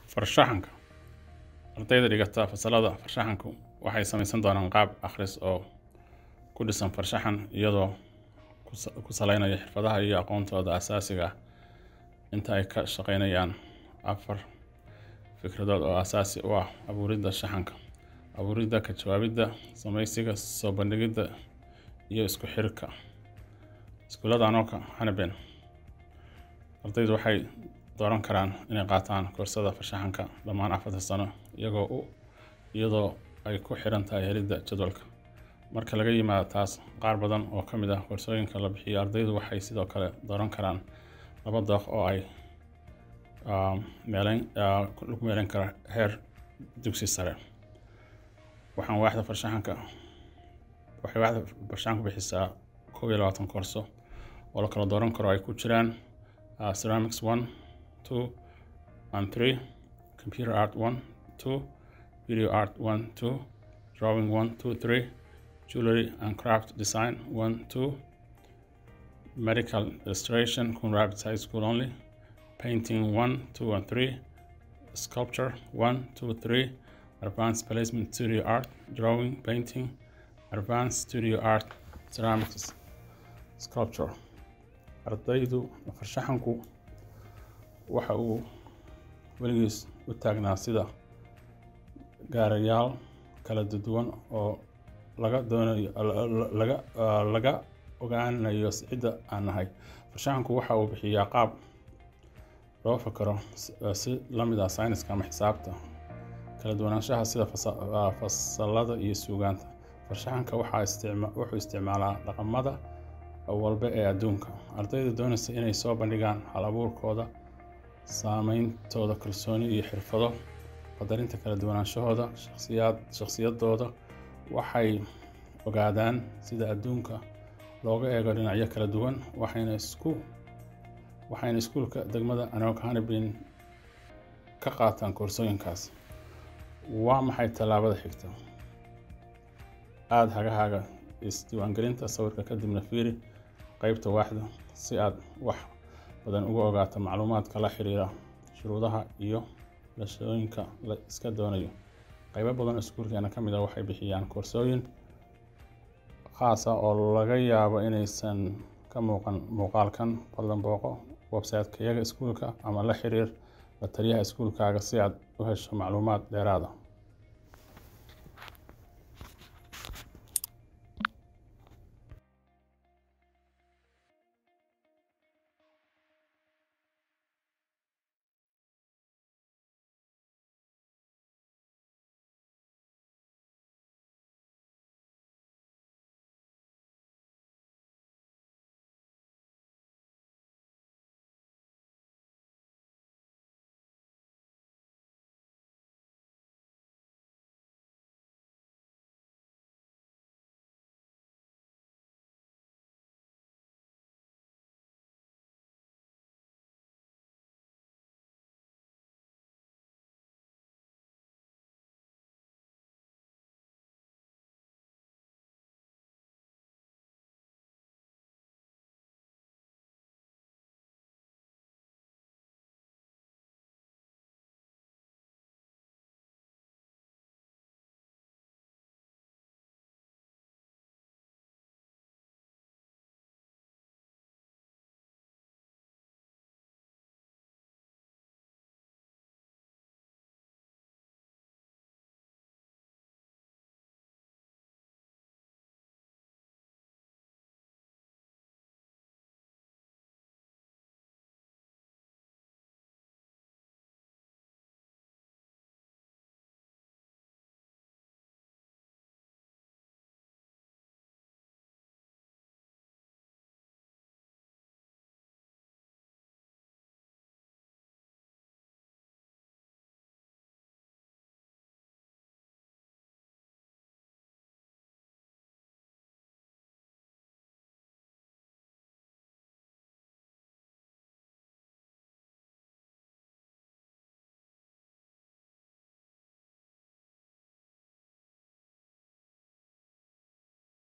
farshaxanka ardayda dhigata fasalada farshaxanku waxay samaysan doonaan qaab akhris oo ku dhisan farshaxan iyadoo ku sa- ku saleynaya xirfadaha iyo aqoontooda asaasiga ah inta ay ka shaqeynayaan afar fikradood oo asaasi u ah abuuridda shaxanka abuuridda ka jawaabidda samaysiga soo bandhigidda iyo isku xirka iskuullada anoka hanaben ardaydu waxay dooran karaan inay qaataan koorsada farshaxanka dhammaan afarta sano iyagoo u iyadoo ay ku xiran tahay helidda jadwalka marka laga yimaado taas qaar badan oo ka mid ah koorsooyinka la bixiyo ardaydu waxay sidoo kale dooran karaan laba dooq oo ay ah, meeleyn ah, lagu meeleyn karo heer dugsi sare waxaan waaxda farshaxanka waxay waaxda farshaxanku bixisaa koob iyo labaatan koorso oo la kala dooran karo ay ku jiraan uh, ceramics one two and three computer art one two video art one two drawing one two three jewelry and craft design one two medical illustration Coon Rapids High School only painting one two and three sculpture one two three advanced placement studio art drawing painting advanced studio art ceramics sculpture ardaydu farshaxanku waxa uu weligiis u taagnaa sida gaarayaal kala duwan oo laga doonayo la- la- laga ah, laga ogaanayo cidda aan nahay farshaxanku waxa uu bixiyaa qaab loo fakaro si- ah, si la mid ah sayniska ama xisaabta kala duwanaanshaha sida fasa- ah, fasalada iyo suugaanta farshaxanka waxaa isticma- wuxuu isticmaalaa dhaqamada walba ee adduunka ardayda doonaysa inay soo bandhigaan hal abuurkooda saameyntooda kalsooni iyo xirfado qadarinta kala duwanaanshahooda shakhsiyaad shakhsiyadooda waxay ogaadaan sida adduunka looga eego dhinacyo kala duwan waxayna isku waxayna iskuulka degmada anoka hanabin ka qaataan koorsooyinkaas waa maxay tallaabada xigta aada hagahaaga isdiiwaangelinta sawirka kadibna fiiri qeybta waaxda si aad wax badan uga ogaato macluumaadka la xiriira shuruudaha iyo lashooyinka la iska doonayo qeybo badan oo iskuulkeena ka mid ah waxay bixiyaan koorsooyin khaas ah oo laga yaabo inaysan ka muuqan muuqaalkan fadlan booqo website-kayaga iskuulka ama la xiriir la taliyaha iskuulkaaga si aad u hesho macluumaad dheeraad ah